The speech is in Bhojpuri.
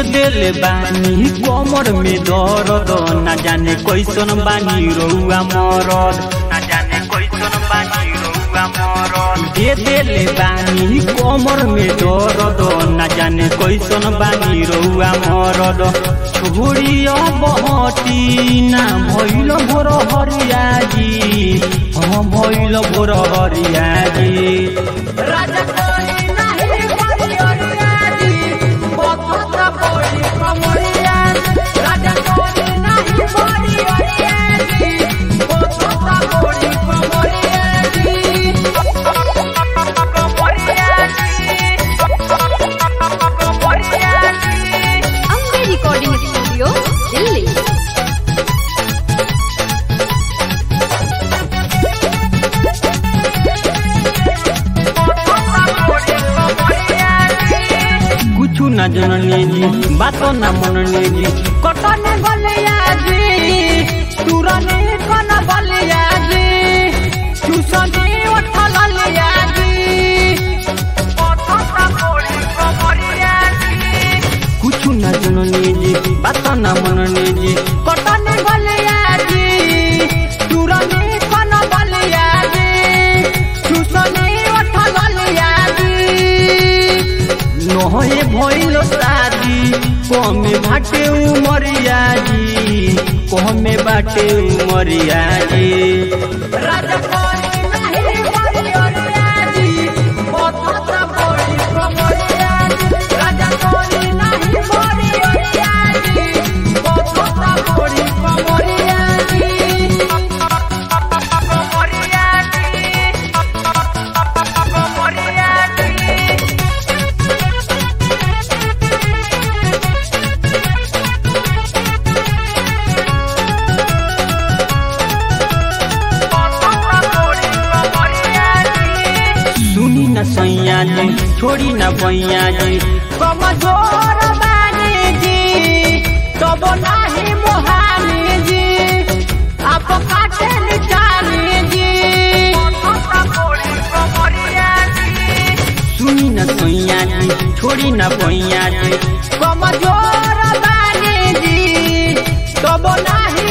देले बानी कमर में दर्द ना जाने कैसन बानी रउआ मरद ना जाने कैसन बानी रउआ मरद दे देले बानी कमर में दर्द ना जाने कैसन बानी रउआ मरद छोड़िया बहती ना भइल भोर हरिया जी हाँ भइल भोर हरिया जी राजा कोई नहीं बरिया जी बहुत बड़ी कमरिया राजा कोई नहीं बरिया जी बहुत बड़ी कमरिया जी कमरिया जी कमरिया जी अम्बे रिकॉर्डिंग स्टूडियो दिल्ली कुछ न जननी जी बातो न मननी जी कटन बलिया जी तुरने कन बलिया जी चुसनी उठल लिया जी कुछ न जननी जी बातो न मननी जी कटन बलिया जी तुरने कन बलिया जी चुसनी उठल लिया जी नहे भइल शादी कमे बाटे उमरिया जी कमे बाटे उमरिया जी राजा कोई नहीं बलिया जी बहुत बड़ी कमरिया जी राजा कोई नहीं बलिया जी बहुत बड़ी कमरिया जी कमरिया जी कमरिया जी सुनी न सैया जी छोड़ी न बैया जी कमजोर बानी जी तब नाही मोहानी जी आप काटे निचानी जी सुनी न सैया जी छोड़ी न बैया जी कमजोर बानी जी तब नाही